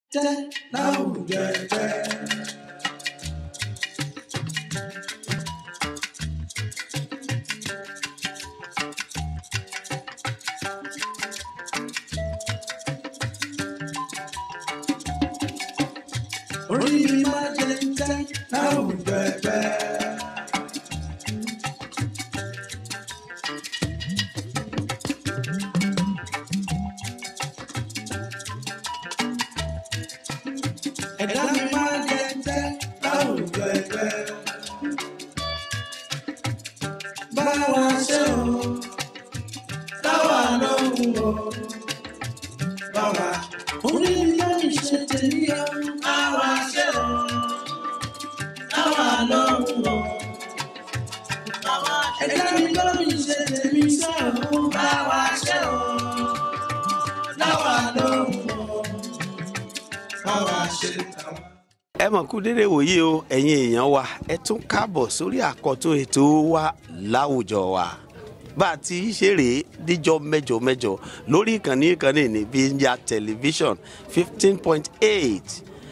tẹ́ láwùjọ ẹgbẹ́. orí mi máa jẹ tẹ́ láwùjọ ẹgbẹ́. ẹ̀dá mi máa jẹ tẹ́ láwùjọ ẹgbẹ́. báwa ṣe o táwa lóhùn o báwa orí mi lórí ṣe tèmi o báwa ṣe o táwa lóhùn o ẹ̀dá mi lórí ṣe tèmi ṣe o báwa ṣe o táwa lóhùn o báwa ṣe táwa. ẹ mọ̀ kú dédé wòye o ẹ̀yin èèyàn wa ẹ tún káàbọ̀ sórí àkọ́tún ètò wa láwùjọ wa bá a ti ṣe rèé díjọ́ mẹ́jọ mẹ́jọ lórí ìkànnì ìkànnì ní bíyà tẹlifíṣọ̀n fifteen point eight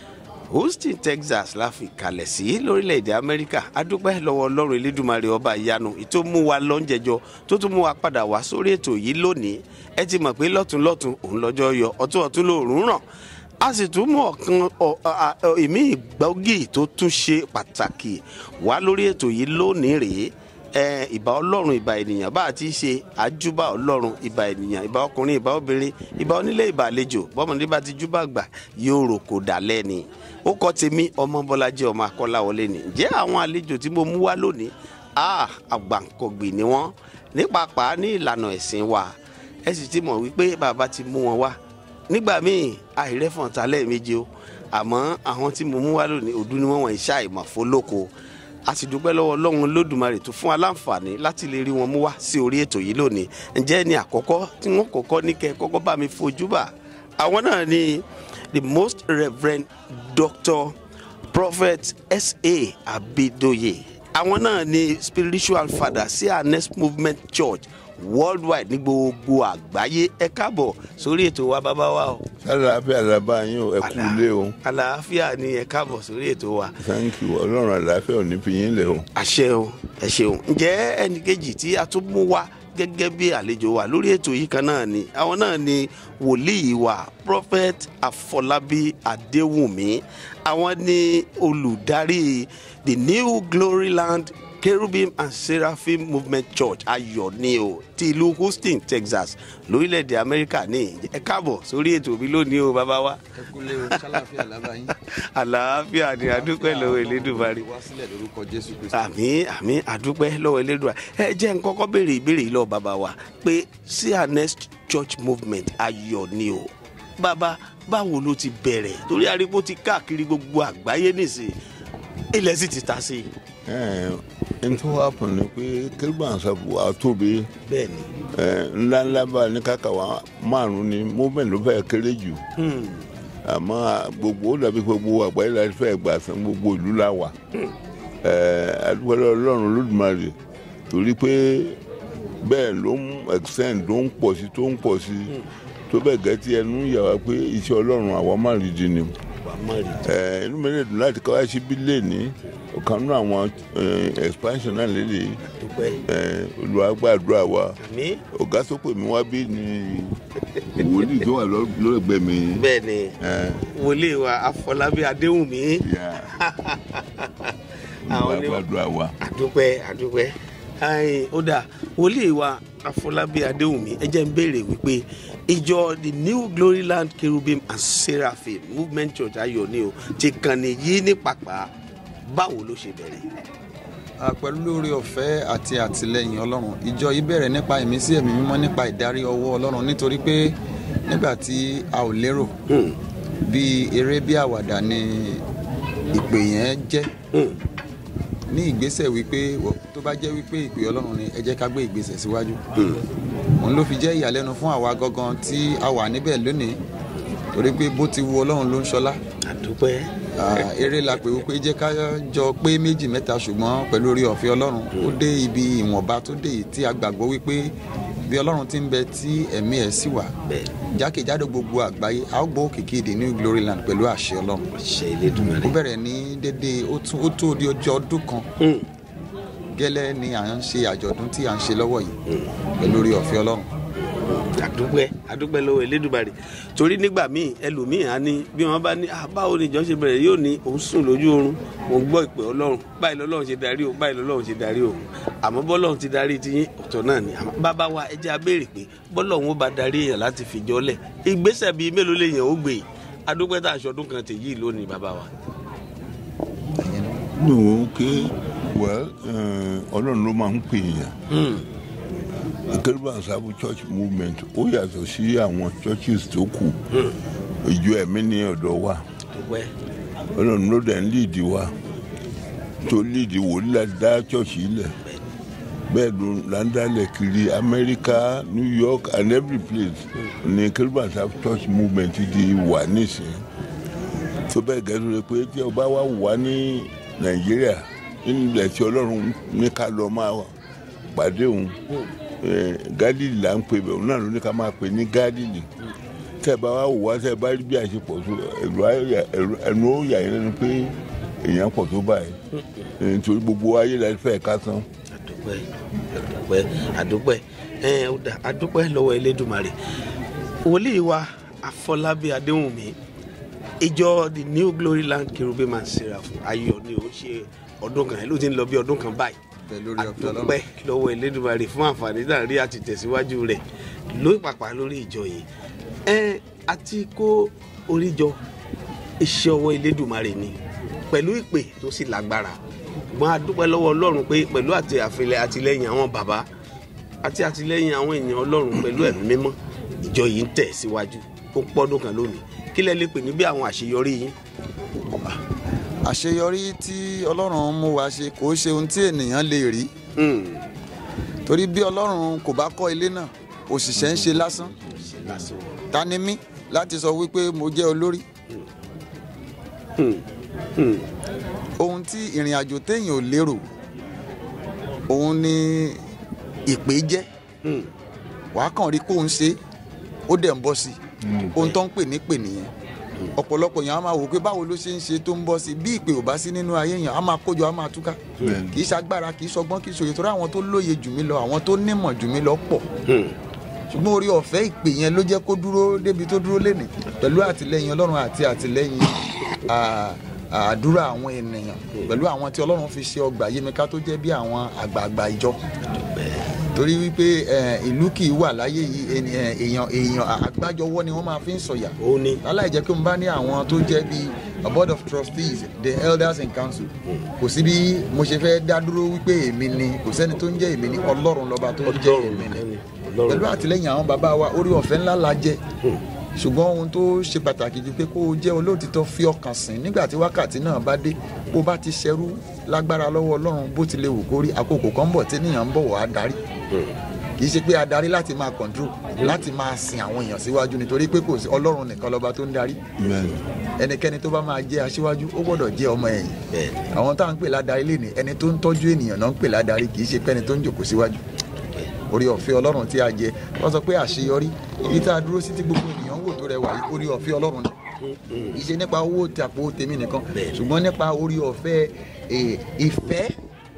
houston texas la fi kalẹ̀ sí lórílẹ̀‐èdè amẹ́ríkà adúpẹ́ lọ́wọ́ ọlọ́run elédùmarè ọba ìyanu ìtò mú wa lọ́njẹjọ tó tún mú wa padà wá sórí ètò yìí lónìí ẹ ti mọ̀ pé lọ́tún-lọ́tún òun lọ́jọ́ yọ ọ̀tún ọ̀tún lòórùn ràn a sì tún mú ọ̀kan ọ̀- a- a- ìmí ìgbọ́gì tó tún ṣe pàtàkì wá lórí ètò yìí lónìí rèé ẹ ìbà ọlọ́run ìbà ènìyàn bá a ti ṣe àjúbà ọlọ́run ìbà ènìyàn ìbà ọkùnrin ìbà obìnrin ìbà onílé ìbà àlejò bọ́mọdé bá ti júbà gbà yóò rò kó dálẹ́ ni ó kọ́ tèmi ọmọ bọ́lájí ọmọ akọ́láwọlé ni ǹjẹ́ àwọn àlejò tí mo mú wá lónìí ah àgbàǹkọ̀gbì ni wọ́n ní pàápàá ní ìlànà ẹ̀sìn wa ẹ sì ti mọ̀ wípé bàbá ti mú wọn wá nígbà míì àìrẹ́fọ̀n ta lẹ́ẹ̀mejì o àmọ́ àwọn tí mo mú wá lónìí ọdún ni wọ́n wọ̀nyí ṣàìmọ̀ fólóko a sì dúpẹ́ lọ́wọ́ ọlọ́run lódùmarè tó fún wa láǹfààní láti lè rí wọn mú wá sí orí ètò yìí lónìí ǹjẹ́ ní àkọ́kọ́ tí wọ́n kọ́kọ́ ní kẹ́ kọ́kọ́ bá mi fojú bà àwọn náà ni the most reverend doctor prophet sa abidoye àwọn náà ni spiritual father sí anes movement church worldwide ní gbogbo àgbáyé ẹ káàbọ̀ sórí ètò wa bàbá wa o àlàáfíà làbá yín o ẹ kú ilé o àlàáfíà ni ẹ káàbọ̀ sórí ètò wa thank you ọlọ́run àlàáfíà ò ní fi yín lẹ̀ o. àṣẹ o ẹ ṣeun ǹjẹ́ ẹnì kejì tí a tún mú wá gẹ́gẹ́ bí àlejò wa lórí ètò yìí kan náà ni àwọn náà ni wòlíì wa prophet afọlábí adéwùmí àwọn ni olùdarí the new glory land cherubim and seraphim movement church ayọ̀ ni o ti ìlú houston texas lórílẹ̀‐èdè amẹ́ríkà ní ẹ káàbọ̀ sórí ètò mi lónìí o bàbá wa ẹ kúlé o ṣàlàfíà lábàáyín. àlàáfíà ni adúpẹ́ lọ́wọ́ elédùnmarè wá sílẹ̀ lórúkọ jésù kristu. àmì àmì àdúpẹ́ lọ́wọ́ elédùà ẹ jẹ́ n kọ́kọ́ béèrè ìbéèrè yìí lọ́wọ́ bàbá wa pé cns church movement ayọ̀ ni o bàbá báwo ló ti bẹ̀rẹ̀ torí arígbó ti káàkiri gbogbo àgbáyé nìsín ilẹ̀ sì ti ta sí i. ẹ n tó wá pọ̀ ní pé kérúbà ń sọ̀bù àtóbi bẹ́ẹ̀ ni ńláńlá bá ní kàkà wá márùn ni movement ló fẹ́ kéré jù àmọ́ gbogbo ó dàbí gbogbo àgbáyé la fẹ́ gbà sàn gbogbo ìlú la wà adúgbò ọlọ́run lódùmarè torí pé bẹ́ẹ̀ ló ń extend ló ń pọ̀ sí tó ń pọ̀ sí tó bẹ́ẹ̀ gẹ́tí ẹnu yà wá pé iṣẹ́ ọlọ́run àwọn máa rí di ni wà á mọ̀ rí ẹ inú mi lè dùn láti kọ́ ẹṣin bí lẹ́ẹ̀ni ọ̀kan nínú àwọn eh, expansion náà lélẹ̀ dúpẹ́ olùwàgbàdúrà wa àmì ọ̀gá tó pè mí wá bí ni wòlíì tó wà lọ́gbẹ̀ẹ́ mi. bẹ́ẹ̀ ni ẹ, wòlíì wa afọlábí adéhùnmí yà, àwọn ni olùwàgbàdúrà wa. àdúpẹ́ àdúpẹ́ ayin ó dà wòlíì wa afọlábí adéhùnmí ẹ jẹ́ ń béèrè wípé ìjọ the new glory land cherubim and seraphim movement church ayọ̀ ni o ti kàn nìyí ní pàpà báwo ló ṣe bẹ̀rẹ̀. a pẹ̀lú lórí ọ̀fẹ́ àti àtìlẹyìn ọlọ́run ìjọ yìí bẹ̀rẹ̀ nípa ìmísí ẹ̀mí mímọ́ nípa ìdarí ọwọ́ ọlọ́run nítorí pé nígbà tí a ò lérò Hmm, bí eré bí àwàdà ni ìpè yẹn jẹ́ hmm, ní ìgbésẹ̀ wípé wọ- tó bá jẹ́ wípé ìpè ọlọ́run ni ẹ jẹ́ ká gbé ìgbésẹ̀ síwájú hmm. òun ló fi jẹ́ ìyàlẹ́nu fún àwa gangan tí a wà níbẹ̀ lónìí torí pé bó ti wu ọlọ́run ló ń ṣọlá àdúpẹ́ Ah, eré la pè wípé jẹ́ ká jọ pé méjì mẹ́ta ṣùgbọ́n pẹ̀lú orí ọ̀fẹ́ ọlọ́run ó dé ibi ìwọ̀nba tó dé yìí tí a gbàgbọ́ wípé bí ọlọ́run ti ń bẹ tí ẹ̀mí ẹ̀ sì wà bẹ́ẹ̀ jákèjádò gbogbo àgbáyé a ó gbọ́ òkìkí èdè new glory land pẹ̀lú àṣẹ ọlọ́run ṣe Elédùmarè. ó bẹ̀rẹ̀ ní dédé ó tún- ó tó di ọjọ́ ọdún kan Hmm. gẹ́lẹ́ ni à ń ṣe àjọ̀dún tí à ń ṣe lọ́wọ́ yìí pẹ̀lú orí ọ̀fẹ́ ọlọ́run àdúpẹ́ àdúpẹ́ lọ́wọ́ Elédùmarè torí nígbà míì ẹlòmíì á ní bí wọ́n bá ní "Ah, báwo ni ìjọ ṣe bẹ̀rẹ̀ yóò ní òun sùn lójú oorun òun gbọ́ ìpè Ọlọ́run báyìí lọ́lọ́run ṣe darí o báyìí lọ́lọ́run ṣe darí o àmọ́ bọ́lọ́run ti darí ti yín ọ̀tọ̀ náà ni àmọ́ bàbá wa ẹ jẹ́ a béèrè pé bọ́lọ́run ó bá darí èèyàn láti fìjọ́ lẹ̀ ìgbésẹ̀ bíi mélòó lèèyàn ó gbé adúpẹ́ tá aṣọ́dún kan tèyí lónìí bàbá wa. nù ké well eh, ọlọ́run ló máa ń pè èèyàn Hmm. kérúbù àṣàbù church movement ó yàtọ̀ sí àwọn churches tó kù ìjọ ẹ̀mí ní ọ̀dọ̀ wa dúpẹ́ ọlọ́run ló dẹ̀ ń líìdì wa tó líìdì wòlíì láti dá church yìí lẹ̀ bẹ́ẹ̀ ló là ń dálẹ̀ kiri amẹ́ríkà new york and every place ní kérúbù àṣàbù church movement di wà nísìnyí tó bẹ́ẹ̀ gẹ́gẹ́ rẹ pé tí ọba wa wà ní nàìjíríà nínú ilẹ̀ tí ọlọ́run ní ká lọ máa pàdé òun eh, gálílì là ń pè bẹ̀ òun náà ló ní ká máa pè ní gálílì tẹ́ ẹ bá wá wò wá tẹ́ ẹ bá rí bí àṣepọ̀ tó ẹ̀rù á- ẹ̀rù- ẹnu ó yà yín lẹ́nu pé èèyàn pọ̀ tó báyìí Eh, nítorí gbogbo ayé la fẹ́ ká tán àdúpẹ́ àdúpẹ́ àdúpẹ́ ẹ ó dà àdúpẹ́ lọ́wọ́ Elédùmarè wòlíì wa Afọlábí Adéwùnmí ìjọ the New Glory Land Cherubim and Seraphim ayọ̀ ni ó ṣe ọdún kan ẹ ló ti ń lọ bí ọdún kan báyìí pẹ̀lú orí ọ̀fẹ́ ọlọ́run àdúpẹ́ lọ́wọ́ Elédùmarè fún àǹfààní náà rí àti tẹ̀síwájú rẹ̀ lórí pàpà lórí ìjọ yìí ẹ àti kó oríjọ iṣẹ́ ọwọ́ Elédùmarè ni pẹ̀lú ìpè tó sì lágbára ṣùgbọ́n a dúpẹ́ lọ́wọ́ Ọlọ́run pé pẹ̀lú àti àfilẹ̀ àtìlẹ́yìn àwọn bàbá àti àtìlẹ́yìn àwọn èèyàn Ọlọ́run pẹ̀lú ẹ̀mí mímọ́ ìjọ yìí ń tẹ̀ síwájú ó pọ́dún kan lónìí kí lẹ lè pè ní bí àwọn àṣeyọrí yín. àṣeyọrí tí ọlọ́run mú wa ṣe kò ṣe ohun tí ènìyàn lè rí Hmm. torí bí ọlọ́run kò bá kọ́ ilé náà òṣìṣẹ́ ń ṣe lásán ṣe lásán. ta ni mí láti sọ wípé mo jẹ́ olórí Hmm. Hmm. ohun tí ìrìn àjò téèyàn ò lérò òun ni ìpè jẹ́ Hmm. wàá kàn rí kóun ṣe ó dẹ̀ ń bọ́ sí i ohun tó ń pè ní pè nìyẹn ọ̀pọ̀lọpọ̀ yẹn á máa wò pé báwo ló ṣe ń ṣe tó ń bọ́ sí i bí ìpè ò bá sí nínú ayé yẹn á máa kójọ á máa túká Bẹ́ẹ̀ni. kì í ṣagbára kì í ṣọgbọ́n kì í ṣòye torí àwọn tó lóye jù mí lọ àwọn tó nímọ̀ jù mí lọ pọ̀ Hmm. ṣùgbọ́n orí ọ̀fẹ́ ìpè yẹn ló jẹ́ kó dúró débi tó dúró lénìí pẹ̀lú àtìlẹyìn ọlọ́run àti àtìlẹyìn à- àdúrà àwọn ènìyàn pẹ̀lú àwọn tí ọlọ́run fi ṣe ọgbà yémika tó jẹ́ bí àwọn àgbààgbà ìjọ torí wípé ẹ, ìlú kì í wà láyé yìí ẹni, ẹ, èèyàn èèyàn àgbájọwọ́ ni wọ́n máa fi ń sọ̀yà ó ní. láláì jẹ́ kí n bá ní àwọn tó jẹ́ bí a board of trustees the elders in council kò sí bí mo ṣe fẹ́ dá dúró wípé èmi ni kò sẹ́ni tó ń jẹ́ èmi ni ọlọ́run lọ́ba tó ń jẹ́ Ọlọ́run èmi ni ni. Ọlọ́run. pẹ̀lú àtìlẹ́yìn àwọn bàbá wa orí ọ̀fẹ́ ńlá la jẹ ṣùgbọ́n ohun tó ṣe pàtàkì jù pé kó o jẹ́ olóòtítọ́ fi ọkàn sìn nígbà tí wákàtí náà bá dé bó bá ti ṣẹrú lágbára lọ́wọ́ ọlọ́run bó ti lè wù kó rí àkókò kan bọ̀ tí níyàn ń bọ̀ wá darí kì í ṣe pé adarí láti máa control láti máa sin àwọn èèyàn síwájú nítorí pé kò sí ọlọ́run nìkan lọ́ba tó ń darí Bẹ́ẹ̀ni. ẹnikẹ́ni tó bá máa jẹ́ aṣíwájú ó gbọ́dọ̀ jẹ́ ọmọ ẹ̀yìn Bẹ́ẹ̀ni. àwọn tá à ń pè ládàrí lè ní ẹni tó ń tọ́jú ènìyàn náà ń pè ládàrí kì í ṣe pẹ́ni tó ń jòkó síwájú orí ọ̀fẹ́ ọlọ́run tí a jẹ wọ́n sọ pé àṣeyọrí ibi tá a dúró sí tí gbogbo ènìyàn ń wò tó rẹwà yìí orí ọ̀fẹ́ ọlọ́run ni kì í ṣe nípa owó tí àpò tèmi nìkan Bẹ́ẹ̀ni. ṣùgbọ́n nípa orí ọ̀fẹ́ eh, ìfẹ́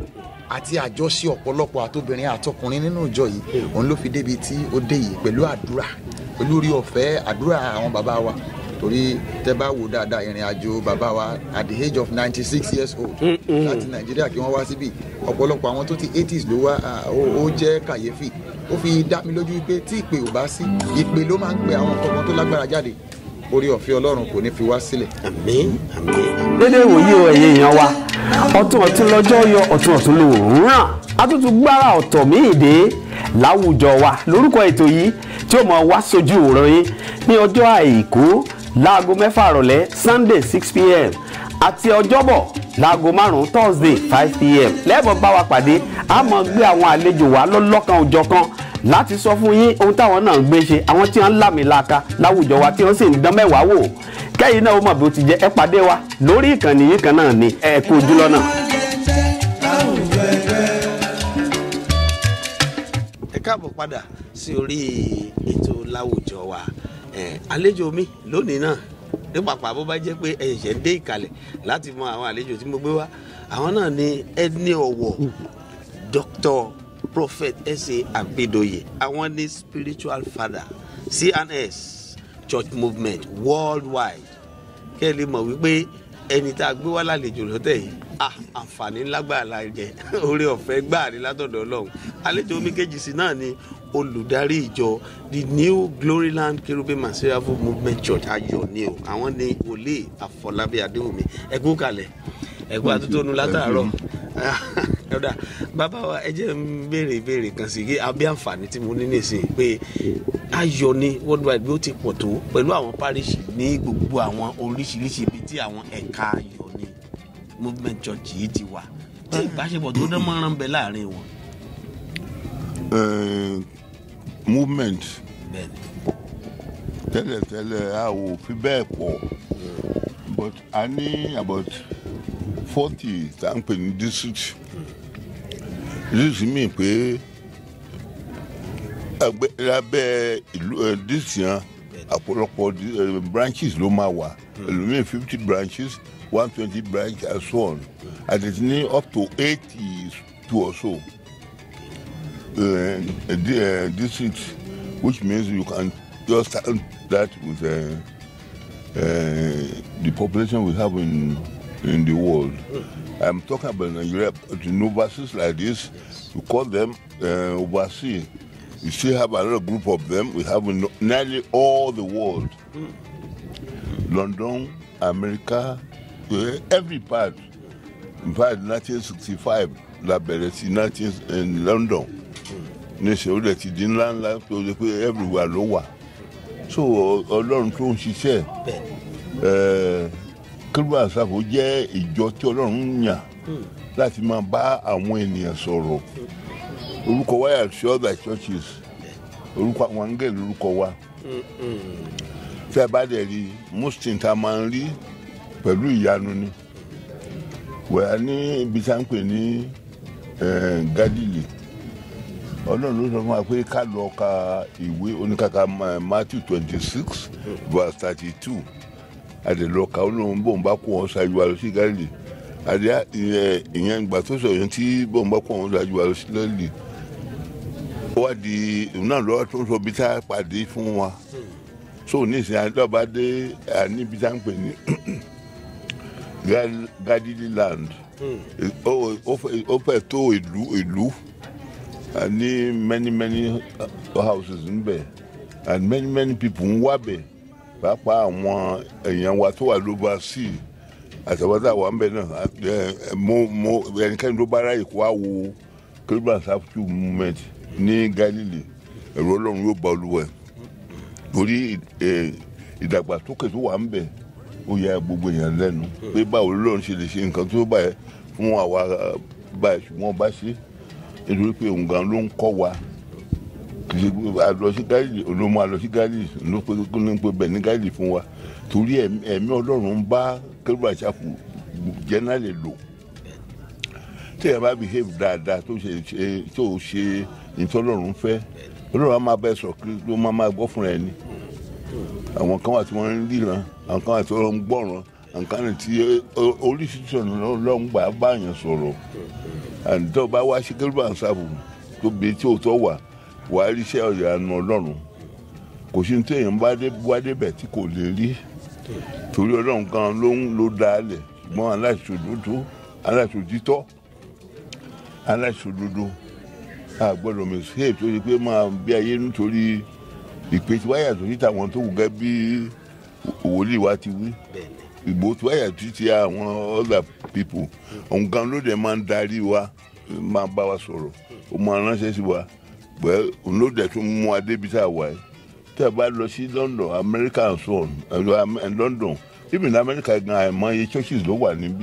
àti àjọṣe ọ̀pọ̀lọpọ̀ àtobìnrin àtọkùnrin nínú ìjọ yìí òun ló fi débi tí ó dé yìí pẹ̀lú àdúrà pẹ̀lú orí ọ̀fẹ́ àdúrà àwọn bàbá wa torí tẹ bá wò dáadáa ìrìn àjò bàbá wa at the age of ninety six years old láti nàìjíríà kí wọ́n wá síbí ọ̀pọ̀lọpọ̀ àwọn tó ti eighties ló wá ah, ó ó jẹ́ kàyéfì ó fi dá mi lójú pé tí ìpè ò bá sí ìpè ló máa ń pe àwọn nǹkan tó lágbára jáde orí ọ̀fẹ́ ọlọ́run kò ní fi wá sílẹ̀ àmín àmín. dédé ìwòye o ẹ̀yin èèyàn wa ọ̀tún ọ̀tún lọ́jọ́ yọ ọ̀tún ọ̀tún lòórùn ràn àtúntò gbára ọ̀tọ̀ míì dé láwùjọ wa lórúkọ ètò yìí tí ó mọ wá sójú òòrùn yín ní ọjọ́ àìkú láago mẹ́fà rọ̀lẹ́ sunday six pm àti ọjọ́bọ̀ láago márùn-ún thursday five pm lẹ́ẹ̀bọ̀ bá wa pàdé a máa gbé àwọn àlejò wa lọ́lọ́kan òjọ̀kan láti sọ fún yín ohun táwọn náà ń gbé ṣe àwọn tí wọ́n ń làmìlaka láwùjọ wa tí wọ́n sì ń dán mẹ́wàá wò kẹ́yìn náà ó mọ̀ bí ó ti jẹ́ ẹ pàdé wa lórí ìkànnì yìí kan náà ni ẹ kú ojú lọ́nà. láwùjọ ẹgbẹ́. ẹ káàbọ̀ padà sí orí ètò láwùjọ wa Eh, àlejò mi lónìí náà ní pàpà bó bá jẹ́ pé ẹ̀ṣẹ̀ ń dé ìkàlẹ̀ láti mọ àwọn àlejò tí mo gbé wá àwọn náà ní ẹni ọ̀wọ̀ Dr. Prophet S.A. Abidoye àwọn ní spiritual father CNS church movement worldwide kẹ́ ẹ lè mọ̀ wípé ẹni tá a gbé wá lálejò lọ́tẹ̀ yìí ah àǹfààní ńlá gbà la jẹ oore ọ̀fẹ́ gbà ní látọ̀dọ̀ ọlọ́run àlejò omi kejì sí náà ni olùdarí ìjọ the new gloryland cherubim and seraphim movement church ayọ̀ ni o àwọn ni wòlíì àfọlábí adéwòmí ẹkú kalẹ̀ ẹkú àtúntònú látàárọ̀ ẹ̀dá bàbá wa ẹ jẹ́ ń béèrè ìbéèrè kan sí i abẹ́ àǹfààní tí mo ní nìsín pé ayọ̀ ni worldwide bí ó ti pọ̀ tó pẹ̀lú àwọn parish ní gbogbo àwọn oríṣiríṣi ibi tí àwọn ẹ̀ka ayọ̀ ni movement church yìí ti wà tí ìbáṣepọ̀ tó dán mọ́rán bẹ láàrin wọn. Eh, movement bẹ́ẹ̀ni tẹ́lẹ̀tẹ́lẹ̀ a ò fi bẹ́ẹ̀ pọ̀ but a ní about forty tá n pè ní district district mi pé ẹgbẹ́ lábẹ́ ìlú ẹ, district yẹn àpọ̀lọpọ̀ di- ẹ, branches ló máa wà ẹlòmíì fifty branches one twenty branches and so on àti ní up to eighty two or so uh, di- uh, district, which means you can just start that with uh, uh, the population we have in in the world. I'm talking about Nigeria, but in overseas like this, we call them uh, overseas. We still have another group of them. We have in nearly all the world. London, America, uh, every part. In fact, 1965, la bẹ̀rẹ̀ sí 19 in London níṣẹ́ ó dẹ̀ ti di ńlá ńlá tó ṣe pé everywhere ló wà so ọ- ọlọ́run tó ń ṣiṣẹ́ bẹ́ẹ̀ni kérúbù àṣàfò jẹ́ ìjọ tí ọlọ́run ń yàn láti máa bá àwọn ènìyàn sọ̀rọ̀ orúkọ wa yà sí other churches orúkọ àwọn angẹ́lì orúkọ wa tí a bá dẹ̀ rí muslim tá a máa ń rí pẹ̀lú ìyanu ni wẹ̀ẹ́ ní ibi tá à ń pè ní eh, Galilee ọlọ́run ló sọ fún wa pé ká lọ ka ìwé oníkàkà Ma- Matthew twenty six verse thirty two àdèlọ́ka olóhùn bóun bá kó wọn ṣáájú wa lọ sí Galilee àdé ìyẹn ìyẹn ìgbà tó sọ yẹn tí bóun bá kó wọn ṣáájú wa lọ sí Galilee ó wá di òun náà lọ́wọ́ tó ń sọ bí tá a pàdé fún wa so ní ìsìn àdọ́ba dé àníbi tá à ń pè ní Gal- Galilee land ó ó fẹ́- ó fẹ́ tó ìlú ìlú and ní many many uh, houses níbẹ̀ and many many people ń wá bẹ̀ pàápàá àwọn èèyàn wa tó wà lóba sí àtàwátà wà ń bẹ̀ náà ẹ, ẹ, mo mo ẹnikẹ́ni tó bá ráyè kó wá wo kérúbà sáfù movement ní Galilee ẹ̀rọ ọlọ́run yóò bá olúwa ẹ̀ torí ẹ, ìdàgbàsókè tó wà ń bẹ̀ ó yà gbogbo èèyàn lẹ́nu pé báwo lọ́run ṣe lè ṣe nǹkan tó báyẹn fún àwa báyìí ṣùgbọ́n bá ṣe nítorí pé òun gan ló ń kọ́ wa kì í ṣe pé a lọ sí Gálílì ló máa lọ sí Gálílì ló pé kó ní pé bẹ́ẹ̀ ní Gálílì fún wa torí ẹ̀mí ẹ̀mí ọlọ́run ń bá kérúbà ṣàfù jẹ́nàlè lò tí ẹ bá behave dáadáa tó ṣe ṣe tó ṣe ìtọ́lọ́run fẹ́ ọlọ́run á máa bẹ́ sọ kí ló máa máa gbọ́ fúnra ẹni àwọn kan wà tí wọ́n ń ríran àwọn kan wà tí wọ́n ń gbọ́ràn àwọn kan wà tí ó- oríṣiríṣi ọ̀nà lọ́n gbà báyàn sọ̀rọ̀ àǹtọ́ bá wá sí kérúbà ṣàfù tó bi tí òótọ́ wà wà á ríṣẹ́ ọ̀yànà ọlọ́run kò sí ní tí èèyàn bá dé wá débẹ̀ tí kò lè rí torí ọlọ́run kan ló ń ló dá a lẹ̀ ṣùgbọ́n aláìṣòdodo aláìṣòdítọ́ aláìṣòdodo a gbọ́dọ̀ mistake tó ṣe pé máa bí ayé nítorí ìpè tí wáyà tó síta àwọn tó kù gẹ́ bí wòlíì wa ti wí bẹ́ẹ̀ni ìgbò tí wáyà tó ti àwọn other people òun gan ló dẹ̀ máa ń darí wa máa bá wa sọ̀rọ̀ ó máa ránṣẹ́ sí wa pẹ̀ òun ló dẹ̀ tún mú wa débi tá a wà yìí tí a bá lọ sí London America and so on and London even America gan àìmọye churches ló wà níbí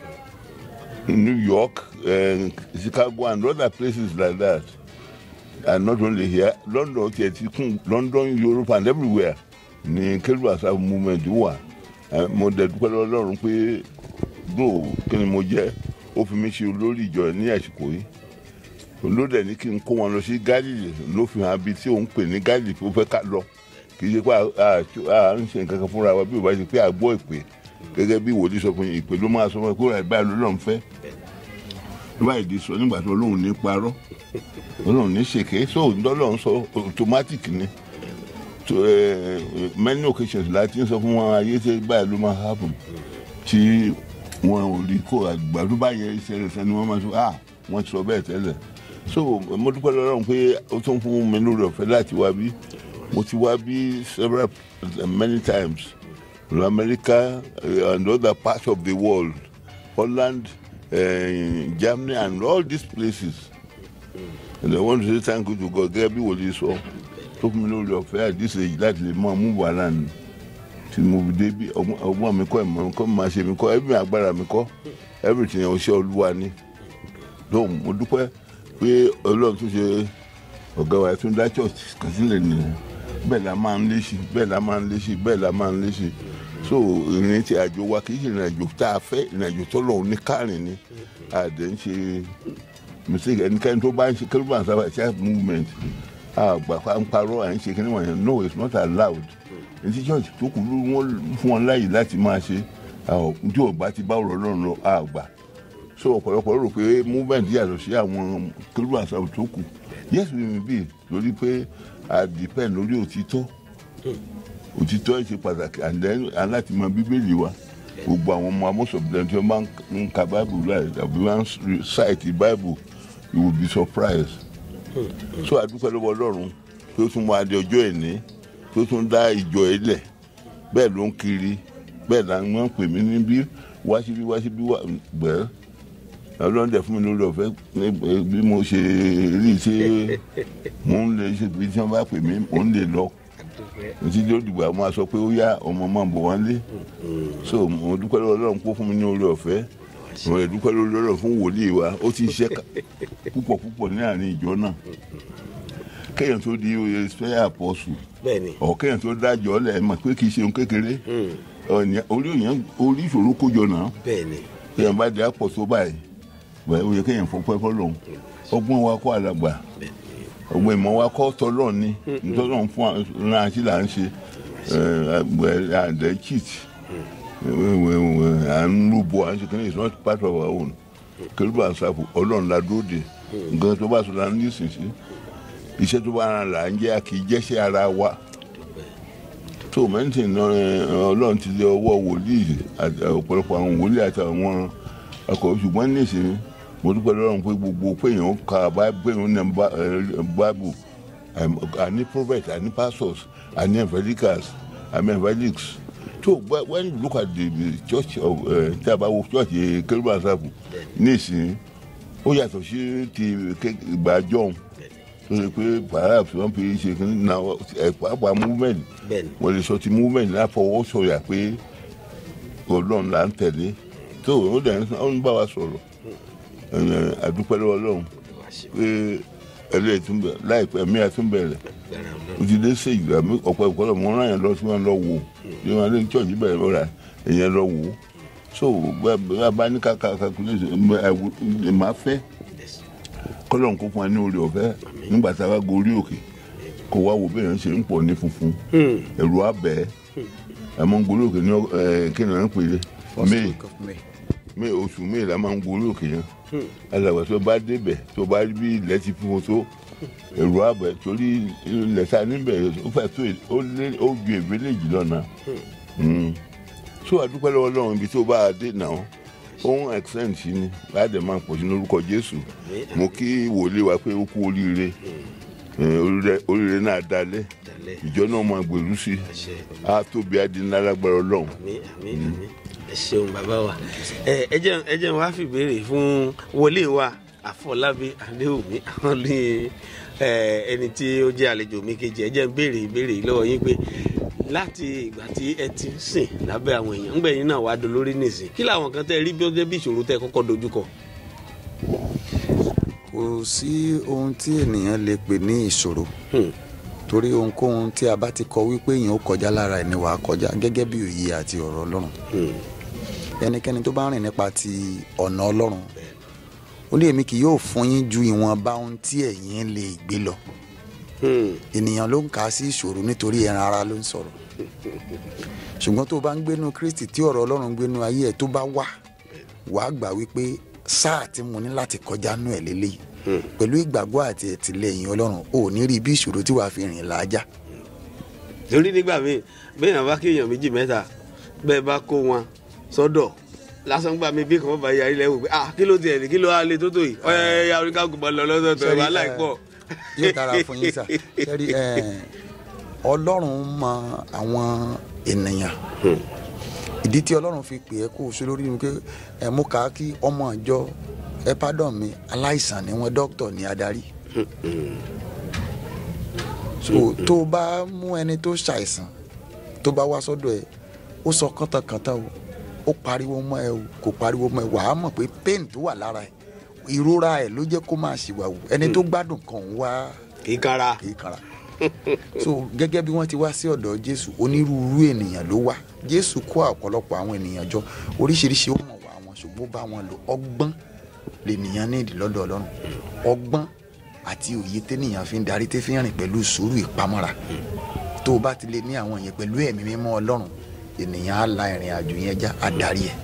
New York uh, Chicago and other places like that and not only here London tiẹ̀ ti kún London Europe and everywhere ní kérúbù àṣà movement wà Eh, mo dẹ̀ dúpẹ́ lọ́wọ́ Ọlọ́run pé bro kí ni mo jẹ́ ó fi mí ṣe olórí ìjọ ní àsìkò yìí ló dẹ̀ ní kí n kó wọn lọ sí Gálílì ló fi hàn bí tí òun pè ní Gálílì tó fẹ́ ká lọ kì í ṣe pé a- a a ń ṣe nǹkan kan fúnra wa bí o bá ṣe pé a gbọ́ ìpè gẹ́gẹ́ bí wòlíì sọ fún yín ìpè ló máa sọ fún ẹ kó ra ìbáyìí ló lọ́n fẹ́ báyìí di sọ nígbà tó lóun ní parọ́ lóun ní ṣèké so lọ́lọ́run sọ automatic ni to eh, many occasions láti ń sọ fún wọn ayé tí báyìí ló máa happen tí wọn ò rí kó àgbà tó bá yẹ ìṣẹ̀lẹ̀ sẹ́ni wọ́n máa sọ ah wọ́n ti sọ bẹ́ẹ̀ tẹ́lẹ̀ so mo dúpẹ́ lọ́rùn pé ó tún fún mi lórí ọ̀fẹ́ láti wá bí mo ti wá bí several many times to America uh, and other parts of the world Holland uh, Germany and all these places and I want to say thank you to God gẹ́gẹ́ bí wòlíì sọ tó fún mi lórí ọ̀fẹ́ at this age láti lè mọ mú wàhálà ni tí mo fi dé bí ọgbọ́n ọgbọ́n mi kọ́ ìmọ̀ mi kọ́ máa ṣe mi kọ́ ẹbí mi agbára mi kọ́ everything ọṣẹ́ olúwa ni lóhùn mo dúpẹ́ pé ọlọ́run tó ṣe ọ̀gá wa tó ń dá church kan sílẹ̀ nìyẹn bẹ́ẹ̀ la máa ń lé sí bẹ́ẹ̀ la máa ń lé sí bẹ́ẹ̀ la máa ń lé sí so ìrìn tí àjò wa kì í ṣe ìrìn àjò tá a fẹ́ ìrìn àjò tọ́lọ́run ní kárìn ni àdé ń ṣe mistake ẹnikẹ́ni tó bá ń ṣe kérúbà sábà ṣe movement àgbà pa ń parọ́ à ń ṣe kíní wọ̀nyẹn no it's not allowed etí church tó kù ló wọ́n fún wọn láyè láti máa ṣe tí ọba ti bá ọ̀rọ̀ lọ́run lọ àgbà so ọ̀pọ̀lọpọ̀ rò pé movement yàtọ̀ sí àwọn kérúbà sábà tó kù yes we may be lórí pé a depend lórí òtítọ́ òtítọ́ ṣe pàtàkì and then aláti mọ bíbélì wa gbogbo àwọn ọmọ amósọ̀bìlẹ̀ tí wọ́n bá ń ka bible láì tàbí wọ́n ń cite bible you will be surprised so àdúpẹ́ lọ́wọ́ ọlọ́run pé ó tún mọ adé ọjọ́ ẹ̀ní pé ó tún dá ìjọ ẹ̀ lẹ̀ bẹ́ẹ̀ ló ń kiri bẹ́ẹ̀ là ń wọ́n pè mí níbí wá síbí wá síbí wá gbẹ́ẹ́ ọlọ́run dẹ̀ fún mi lórí ọ̀fẹ́ bí mo ṣe rí i ṣe mò ń lè ṣe bí tí wọ́n bá pè mí mò ń lè lọ títí tí ó dìgbà máa sọ pé ó yá ọmọ máa bọ̀ wọ́n lé so mo dúpẹ́ lọ́wọ́ ọlọ́run kó fún mi ní orí ọ̀fẹ́ mo lè dúpẹ́ lórí ọlọ́run fún wòlíì wa ó ti ṣiṣẹ́ púpọ̀ púpọ̀ ní àárín ìjọ náà kéèyàn tó di oyè spẹ́yà àpọ̀sù ọ̀ kéèyàn tó dájọ́ lẹ̀ mọ̀ pé kì í ṣe ohun kékeré orí ìṣòro kójọ náà kéèyàn bá di àpọ̀ tó báyìí bẹ́ẹ̀ ó yẹ kéèyàn fọpẹ́ fọlọ́run ọgbọ́n wa kọ́ àdàgbà ọgbọ́n ìmọ̀ wa kọ́ tọ́lọ́ ni tọ́lọ́ fún ara sí là ń ṣe àdẹ cheat à ń rúbọ à ń ṣe kíni it's not part of our own kérúbù àṣàfù ọlọ́run la dúró de nǹkan tó bá sọ la ń lísìn sí iṣẹ́ tó bá ara là ń jẹ́ kì í jẹ́ṣẹ́ ara wa tó mẹ́ntìn ọlọ́run ti lé ọwọ́ wòlíì ọ̀pọ̀lọpọ̀ àwọn wòlíì àti àwọn ọkọ̀ ṣùgbọ́n nísìnyí mo dúpẹ́ lọ́rùn pé gbogbo péyàn ka péyàn ní bible àní prophet àní pastors àní evangelicals àní evangelics so when you look at the, the church of tí a bá wo church kérúbù àṣàfù nísìnyí ó yàtọ̀ sí ti ìgbà john tó ṣe pé perhaps wọ́n fi ṣe kí ní pàápàá movement wọ́n lè sọ ti movement láfọwọ́sọ̀yà pé ọlọ́run là ń tẹ̀lé tó o dẹ̀ ń bá wa sọ̀rọ̀ àdúpẹ́ lọ́wọ́ ọlọ́run pé ẹlẹ́yìn tún bẹ̀ láìpẹ́ mi àtún bẹ̀rẹ̀ o ti dé sí ìgbà mi ọ̀pọ̀ ìkọlọ̀ mọ́ ọ́nà yẹn lọ sí wọn lọ wò ní wọn lé chọ́ọ̀chì bẹ̀rẹ̀ lọ́ra èèyàn lọ wò so bá ní kàkà calculation ẹ̀ máa fẹ́ kọ́lọ́n kó fún wa ní orí ọ̀fẹ́ nígbà tá a bá gorí òkè kó wá wo bẹ́ẹ̀ ṣe ń pọ̀ ní funfun ẹ̀rù abẹ́ ẹ̀ mọ́ gorí òkè ní kí ni wọ́n ń pè é may may oṣù may la máa ń gorí òkè yẹn alàgbà tó bá débẹ̀ tó bá rí bí ilẹ̀ ti fún tó ẹ̀rù abẹ́ torí ilẹ̀ ta níbẹ̀ ó fẹ́ tó ó ju èbélèjì lọ́nà so àdúpẹ́ lọ́wọ́ lọ́run ibi tó bá a dé náà ohun excellent sí ni láti máa pọ̀ sí lórúkọ jésù mo kí wòlíì wa pé ó kú oríire oríire náà dalẹ̀ ìjọ náà máa gbèrú sí a tóbi adínálágbára ọlọ́run. ẹ ṣeun bàbá wa ẹ jẹ́ ẹ jẹ́ wá fìbéèrè fún wòlíì wa àfọlábí adéwùmí àwọn ní ẹni tí ó jẹ́ àlejò mi kejì ẹ jẹ́ ń béèrè ìbéèrè lọ́wọ́ yín pé láti ìgbà tí ẹ ti ń sìn lábẹ́ àwọn èèyàn ńgbẹ́ yín náà wàá dolórí nìsín kí làwọn kan tẹ́ rí bí ó jẹ́ bí ìṣòro tẹ́ kọ́kọ́ dojúkọ. kò sí ohun tí ènìyàn lè pè ní ìṣòro torí ohunkóhun tí a bá ti kọ wípé èèyàn ó kọjá lára ẹni wàá kọjá gẹ́gẹ́ bí òye àti ọ̀rọ̀ ọlọ́run ẹnikẹ́ni tó bá rìn nípa ti ọ̀nà ọlọ́run ó ó ní èmi kì yóò fún yín ju ìwọ̀nba ohun tí ẹ̀yin lè gbé lọ Hmm. ènìyàn ló ń kà á sí ìṣòro nítorí ẹran ara ló ń sọ̀rọ̀ ṣùgbọ́n tó o bá ń gbénu kristi tí ọ̀rọ̀ ọlọ́run ń gbénu ayé ẹ̀ tó bá wà wàá gbà wípé sáà tí mo ní láti kọjá nú ẹ̀ lélẹ́yìí pẹ̀lú ìgbàgbọ́ àti ẹ̀tìlẹ́yìn ọlọ́run ò ní rí bí ìṣòro tí wàá fi rìn làájá torí nígbà míì bẹ́ẹ̀ bá kéèyàn méjì mẹ́ta bẹ́ẹ̀ bá kó wọn sọ́dọ̀ lásán gbà mí bí kan bá yarí lẹ́wọ̀ pé ah kí ló tiẹ̀ ní kí ló wá lé tó tó yìí ọ̀yẹ́ ya oníkàgùn bá lọ lọ́sọ̀tọ̀ Ṣẹ́rí, wàhálà ẹ, ìpọ̀. yóò dára fún yín sà ṣẹ́rí ẹ, ọlọ́run mọ àwọn ènìyàn ìdí tí ọlọ́run fi pè é kó o ṣe lórí ni pé ẹ mú ká kí ọmọ ìjọ ẹ pardon mi aláìsàn ni wọn dókítà ní adarí so tó o bá mú ẹni tó ṣàìsàn tó bá wá sọ́dọ̀ ẹ ó sọ kàntàkàntà o ó pariwo mọ́ ẹ o kò pariwo mọ́ ẹ wàá mọ̀ pé pain tó wà lára ẹ ìrora ẹ ló jẹ́ kó máa ṣìwàwù ẹni tó gbádùn kan ń wá kì í kára. kì í kanra so gẹ́gẹ́ bí wọ́n ti wá sí ọ̀dọ̀ jésù onírúurú ènìyàn ló wá jésù kó ọ̀pọ̀lọpọ̀ àwọn ènìyàn jọ oríṣiríṣi ó mọ̀ wá wọn ṣùgbọ́n ó bá wọn lò ọgbọ́n lènìyàn ní ìdí lọ́dọ̀ ọlọ́run ọgbọ́n àti òye tẹ́nìyàn fi ń darí tẹ́ fi ń rìn pẹ̀lú sùúrù ìpamọ́ra tó o bá ti lè ní àwọn yẹn pẹ̀lú ẹ̀mí mímọ́ ọlọ́run ènìyàn á la ìrìn àjò yẹn já á darí ẹ̀.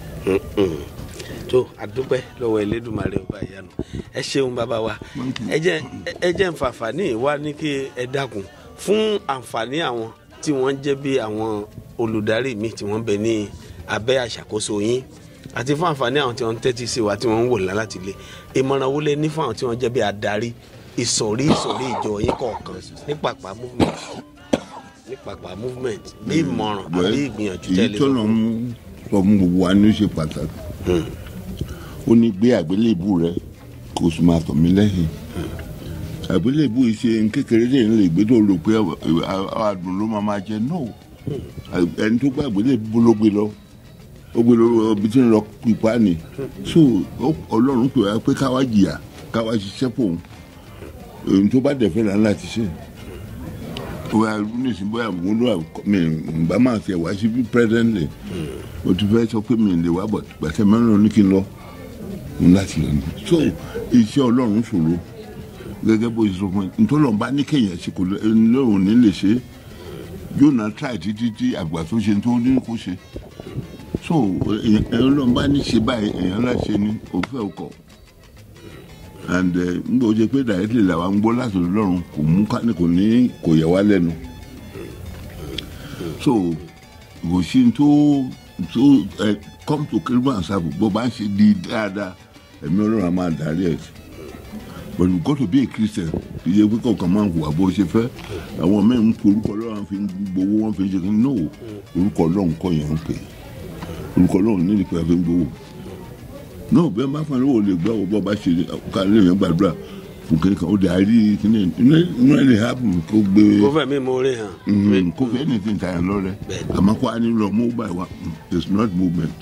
tó àdúpẹ́ lọ́wọ́ Elédùmarè ọba ìyanu ẹ ṣeun bàbá wa ẹ jẹ́ ẹ jẹ́ nfààfàní wa ní kí ẹ dákun fún àǹfààní àwọn tí wọ́n jẹ́ bí àwọn olùdarí mi tí wọ́n bẹ ní abẹ́ àṣàkóso yín àti fún àǹfààní àwọn tí wọ́n ń tẹ́tí sí wa tí wọ́n ń wò láti lé ìmọ̀ràn wo lẹ ní fún àwọn tí wọ́n jẹ́ bí adarí ìsọ̀rí ìsọ̀rí ìjọ yín kọ̀ọ̀kan ní pàpà movement ní pàpà movement bí ìmọ̀ràn àbí ìgbìyànjú èyí tẹ́lẹ̀ tó lọ mú sọ fún gbogbo wa ní ó ṣe pàtàkì ó ní gbé àgbélébù rẹ kó o sì máa tọ̀ mí lẹ́yìn àgbélébù yìí ṣe kékeré lè ń lè gbé tó rò pé àdùn ló máa máa jẹ no ẹni tó gbé àgbélébù ló gbé lọ ó gbé lọ ibi tí ń lọ pípa ni so ó- ọlọ́run pè wá pé káwá jìyà káwá ṣiṣẹ́ fòun èyí tó bá dẹ̀ fẹ́ là ń láti ṣe wa nísìn bóyá mo lọ mi nba máa tẹ wá sí bí presently mo ti fẹ́ sọ pé mi lè wá bọ̀ gbàtẹ́ mẹ́rin ní kí n lọ n láti lọ ní. so iṣẹ́ ọlọ́run ṣòro gẹ́gẹ́ bó ṣe sọ fún mi ntọ́lọ́run bá ní kéèyàn ṣe kò lóun ní lè ṣe yóò náà try títí tí àgbà tó ṣe tó ní kó ṣe so èèyàn ọlọ́run bá ní ṣe báyìí èèyàn láṣẹ ní òfẹ́ ọkọ̀ and n bò jẹ pé directly làwa ń gbọ́ láti ọlọ́run kò mú ká kò ní kò yẹ wá lẹ́nu so kò sí tó tó ẹ come to kérúbù àṣàbò bó bá ń ṣe di dáadáa ẹ̀mí ọlọ́run á máa darí ẹ̀ sí but you got to be a christian kì í ṣe pé kọ̀ọ̀kan máa ń hùwà bó ṣe fẹ́ àwọn mẹ́rin ń pe orúkọ ọlọ́run fi ń gbowó wọn fi ń ṣe kí no orúkọ ọlọ́run kọ́ yẹn ń pè orúkọ ọlọ́run nílùú pé a fi ń gbowó náà bẹ́ẹ̀ bá fún ẹ lówó lè gbọ́ ọ̀bọ̀ bá ṣe ká lè yẹn gbàdúrà fún kí kan ó dẹ̀ àárí kíní inú ẹ̀ lè happen kó gbé kó fẹ́ mi mo rí hàn. Mhm, kó fẹ́ anything tàyà lọ́rẹ́ Bẹ́ẹ̀ni. àmọ́ kó a ní lọ move by one it's not movement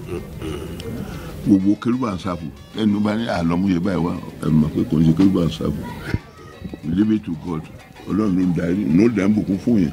gbogbo kérúbà ń sáfù ẹnu bá ní àlọ́múyẹ báyìí wá ẹ mọ̀ pé kò ń ṣe kérúbà ń sáfù leave it to God ọlọ́run ló ń darí ní ó dẹ̀ ń bùkún fún yẹn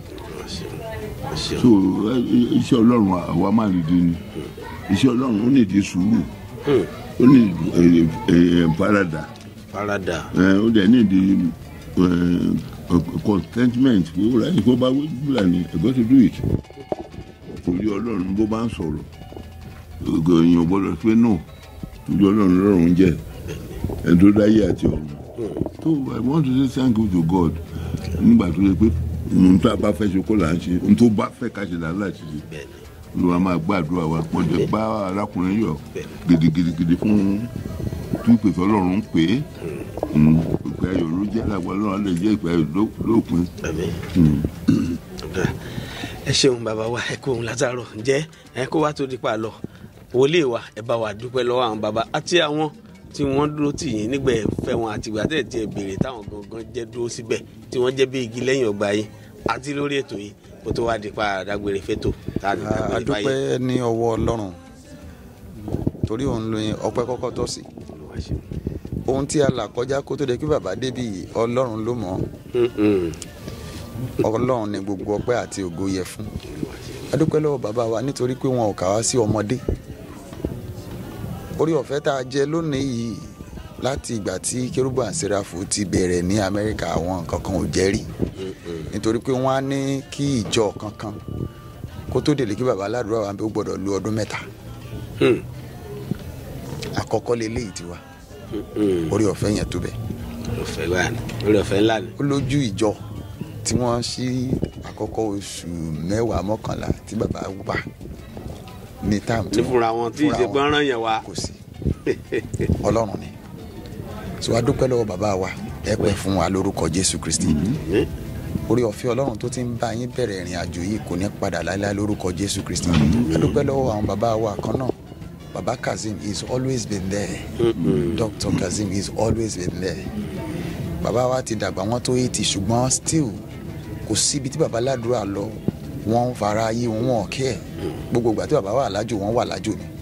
so ẹ- ẹ- iṣẹ́ ọlọ́run àwa máa lè di ni iṣẹ́ ọlọ́run ó ní ìdí sùúrù ó ní ìdí ẹ, ẹ, faradà farada ẹ, ó dẹ̀ ní ìdí ẹ, ẹ, contentment pé ó ráyè kó bá wíwúlà ní I got to do it torí ọlọ́run bó bá ń sọ̀rọ̀ ògo èèyàn gbọ́dọ̀ pé no torí ọlọ́run lọ́rùn jẹ́ ẹni tó dáyé àti ọ̀run so I want to say thank you to God nígbà tó yẹ pé ohun tó a bá fẹ́ ṣe kó là ń ṣe ohun tó bá fẹ́ ká ṣe là ń láti ṣe bẹ́ẹ̀ni olùwà máa gbàdúrà wa wọ́n jẹ́ bá arákùnrin yọ gidigidigidi fún tún pèsè ọlọ́run ń pè é ìpè ayọ̀ ló jẹ́ lágbà ọlọ́run lè jẹ́ ìpè ayọ̀ ló- lópin. àmín. Ọ̀dà. ẹ ṣeun bàbá wa ẹ kó ohun látàárọ̀ ǹjẹ́ ẹ kó wá tó di pa lọ wòlíì wa ẹ bá wa dúpẹ́ lọ́wọ́ àwọn bàbá àti àwọn tí wọ́n dúró tì yín nígbà ẹ fẹ́ wọn àti ìgbà tẹ̀ tí ẹ béèrè táwọn gangan jẹ́ dúró síbẹ̀ tí wọ́n jẹ́ bí igi lẹ́yìn ọgbà yín àti lórí ètò yìí kó tó wá di pa dágbére fétò tá a lè dágbére báyìí. adúpẹ́ ní ọwọ́ ọlọ́run torí òun ló yin ọpẹ́ kọ́kọ́ tọ́ sí Olúwa ṣeun. ohun tí a là kọjá kó tó de kí bàbá débi yìí ọlọ́run ló mọ̀ Mm-mm. ọ́ ọlọ́run ni gbogbo ọpẹ́ àti ògo yẹ fún adúpẹ́ lọ́wọ́ bàbá wa nítorí pé wọn ò kà wá sí ọmọdé orí ọ̀fẹ́ tá a jẹ lónìí yìí láti ìgbà tí kérúbù and sẹ́ráfù ti bẹ̀rẹ̀ ní amẹ́ríkà àwọn nǹkan kan ò jẹ́ rí nítorí pé wọ́n á ní kí ìjọ kankan kó tó délé kí baba aládùúrà wa ó gbọ́dọ̀ lu ọdún mẹ́ta àkọ́kọ́ leléyìí ti wá orí ọ̀fẹ́ yẹn tó bẹ̀ ọ̀fẹ́ wà ní orí ọ̀fẹ́ ńlá ni. ó lójú ìjọ tí wọ́n ṣí àkọ́kọ́ oṣù mẹ́wàá mọ́kànlá tí baba wà ní táàmù ní fúnra wọn tí ìṣe gbọ́nrán yẹn wá. kò sí ọlọ́run ni so a dúpẹ́ lọ́wọ́ bàbá wa ẹ pẹ́ fún wa lórúkọ jésù kristi orí ọ̀fẹ́ ọlọ́run tó ti ń bá yín bẹ̀rẹ̀ ìrìn àjò yìí kò ní padà láéláé lórúkọ jésù kristi a dúpẹ́ lọ́wọ́ àwọn bàbá wa kan náà baba kazeem is always been there dr kazeem is always been there bàbá wa ti dàgbà wọn tó eighty ṣùgbọ́n still kò síbi tí bàbá ládùúrà lọ wọ́n ń fara ayé wọn wọn kí ẹ̀ gbogbo ìgbà tí bàbá wà lájò wọ́n wà lájò ni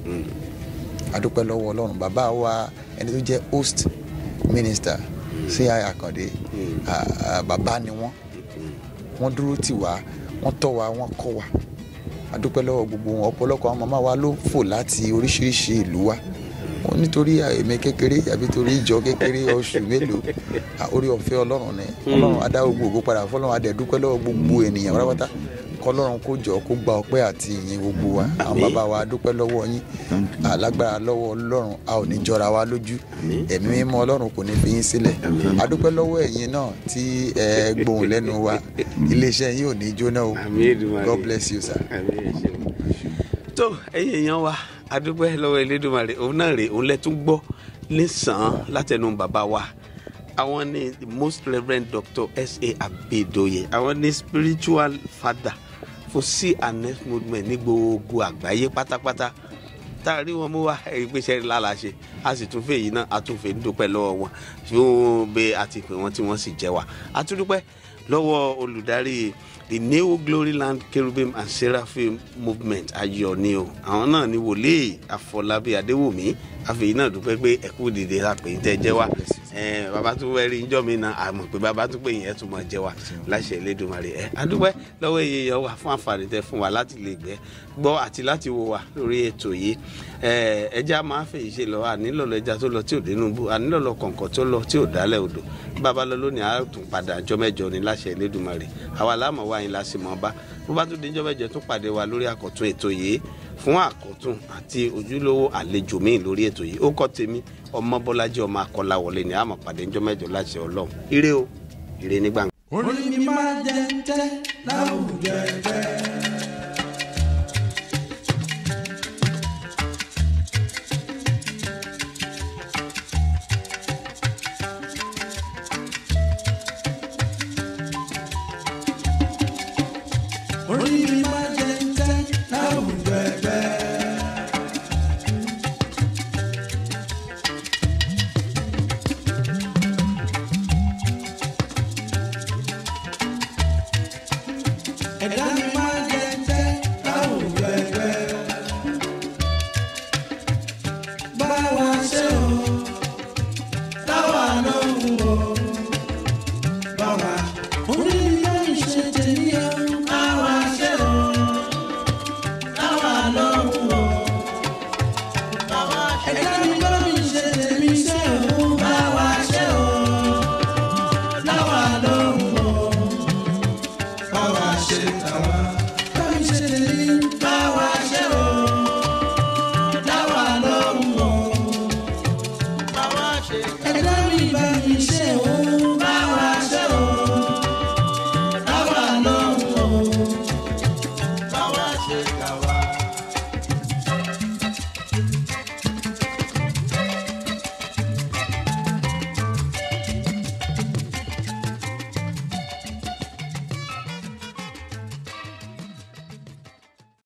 adúpẹ́ lọ́wọ́ ọlọ́run bàbá wa ẹni tó jẹ́ host minister ci àkàndé ah, ah, bàbá ni wọ́n wọ́n dúró tì wá wọ́n tọ́ wa wọ́n kọ́ wa adúpẹ́ lọ́wọ́ gbogbo wọn ọ̀pọ̀lọpọ̀ àwọn màmá wa ló fò láti oríṣiríṣi ìlú wa wọn nítorí èmi kékeré àbí torí ìjọ kékeré oṣù mélòó ah, orí ọ̀fẹ́ ọlọ́run ni ọlọ́run adá gbogbo ògo padà fọlọ́run adẹ̀ dúpẹ́ lọ́wọ́ gbogbo ènìyàn pátápátá kọlọ́run kó jọ kó gba ọpẹ́ àti ìyìn gbogbo wa àwọn bàbá wa dúpẹ́ lọ́wọ́ yín alágbára lọ́wọ́ ọlọ́run a ò ní jọra wa lójú ẹ̀mí mímọ́ ọlọ́run kò ní fi yín sílẹ̀ adúpẹ́ lọ́wọ́ ẹ̀yin náà tí ẹ gbóhùn lẹ́nu wa iléeṣẹ́ yín ò ní jóná o Àmín Èdùmàrè. God bless you sir. Àmín, ẹ ṣeun. tó ẹ̀yin èèyàn wa adúpẹ́ lọ́wọ́ elédùnmarè òun náà rè òun lẹ́tún gbọ́ nísàn-án látẹnu bàbá wa àwọn ní the most reverend dr sa abedoye àwọn ní spiritual father fún c and s movement ní gbogbo àgbáyé pátápátá tá a rí wọn mú wa ìgbésẹ̀ lála ṣe a sì tún fẹ́ yìí náà a tún fẹ́ dúpẹ́ lọ́wọ́ wọn fún bí a ti pè wọ́n tí wọ́n sì jẹ́ wa a tún dúpẹ́ lọ́wọ́ olùdarí the new glory land cherubim and seraphim movement ayọ̀ ni o àwọn náà ni wòlíì àfọlábí adéwòmí àfẹ̀yìn náà dúpẹ́ pé ẹ̀kú dìde àpè tẹ́ jẹ́ wa ẹ̀ bàbá tún wẹ́rí ńjọ́ mi náà àmọ̀ pé bàbá tún pé yẹn tún máa jẹ́ wa láṣẹ Elédùmarè ẹ̀ adúpẹ́ lọ́wọ́ iye yẹn wà fún àǹfààní tẹ́ fún wa láti lè gbẹ́ gbọ́ àti láti wo wa lórí ètò yìí ẹ̀ ẹja máa fèyí ṣe lọ ànílọ́lọ́ ẹja tó lọ tí ò dénúbù ànílọ́lọ́ kọ̀ǹkọ̀ tó lọ tí ò dálẹ̀ odò bàbá lọ lónìí a tún padà ọjọ́ mẹ́jọ ní láṣẹ Elédùmarè àwa láàmú wa yín láṣẹ mọ́ bá bó bá tún di ọjọ́ mẹ́jọ tún pàdé wa lórí àkọ́tún ètò yìí fún àkọ́tún àti ojúlówó àlejò míì lórí ètò yìí ó kọ́ tèmi ọmọ bọ́lájí ọmọ akọ́láwọlé ni àmọ̀ pàdé ọjọ́ mẹ́jọ láṣẹ Ọlọ́run ire o ire nígbà. orí mi máa jẹ ń tẹ́ láwùjọ ẹgbẹ́. orí mi máa jẹ ń tẹ́ láwùjọ ẹgbẹ́. ẹ̀dá mi máa jẹ ń tẹ́ láwùjọ ẹgbẹ́. bá wa ṣe